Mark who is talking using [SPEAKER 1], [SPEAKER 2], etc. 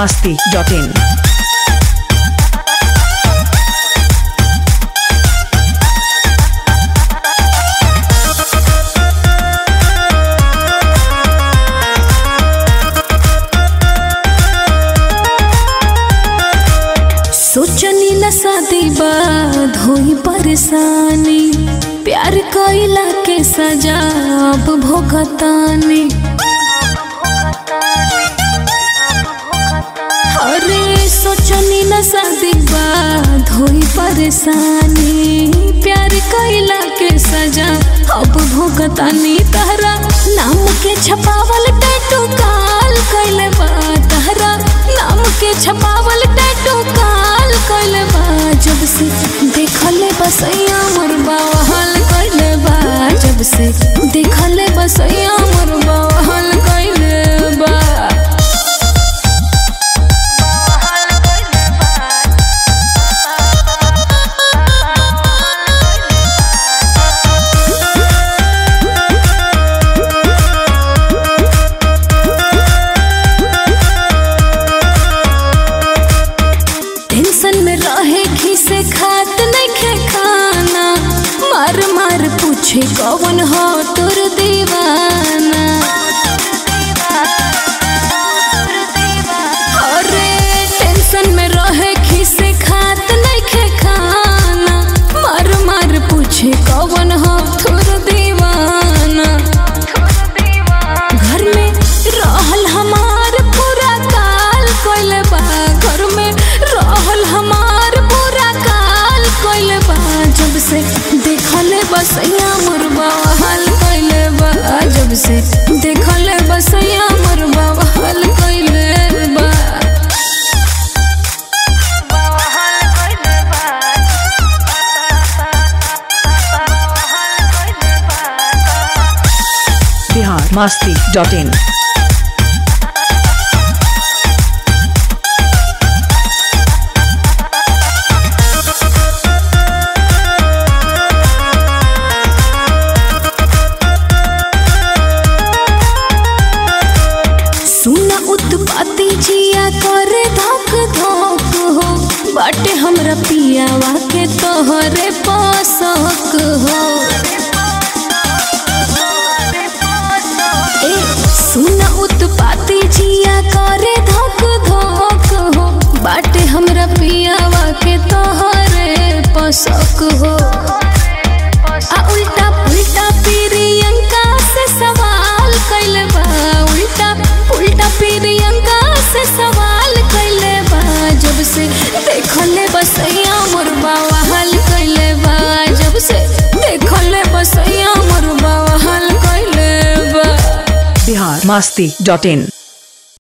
[SPEAKER 1] masti.in.
[SPEAKER 2] सोचनी न शादी बाद होई परेशानी प्यार कइला के सजा अब भोगतानी अरे सोचनी न शादी बाद होई परेशानी प्यार कइला के सजा अब भोगतानी तहरा नाम के छपावल टैटू काल कइले बा तहरा नाम के छपावल टैटू काल कइले बा जब से देखले बसैया मोर बावहल कइले बा जब से देखले बसैया मोर बावहल कइले बा टेंशन में रहे खिसे खात नहीं खे खाना मार मार पूछे कौन हो तुर दीवाना अरे टेंशन में रहे खिसे खात नहीं खे खाना मार मार पूछे कौन हो तुर दीवाना घर में रहल हमार पूरा काल कोइले बा घर में रहल हमार पूरा काल कोइले बा जब से देखले बसैया मोर हाल कोइले बा जब से देखले बसैया मोर हाल कोइले बा
[SPEAKER 1] Bihar masti.in.
[SPEAKER 2] सुना उत्पाती जिया करे धक धक हो बाटे हमरा पियावा के तोहरे पासक हो ए सुना उत्पाती जिया करे धक धक हो बाटे हमरा पियावा के तोहरे पासक हो आ उल्टा पुल्टा प्रियंका से सवाल कैले बा उल्टा उल्टा प्रियंका से सवाल कैले बा जब से देखले बसैया मोर बावहल कैले बा जब से देखले बसैया मोर बावहल कैले बा
[SPEAKER 1] Bihar masti.in.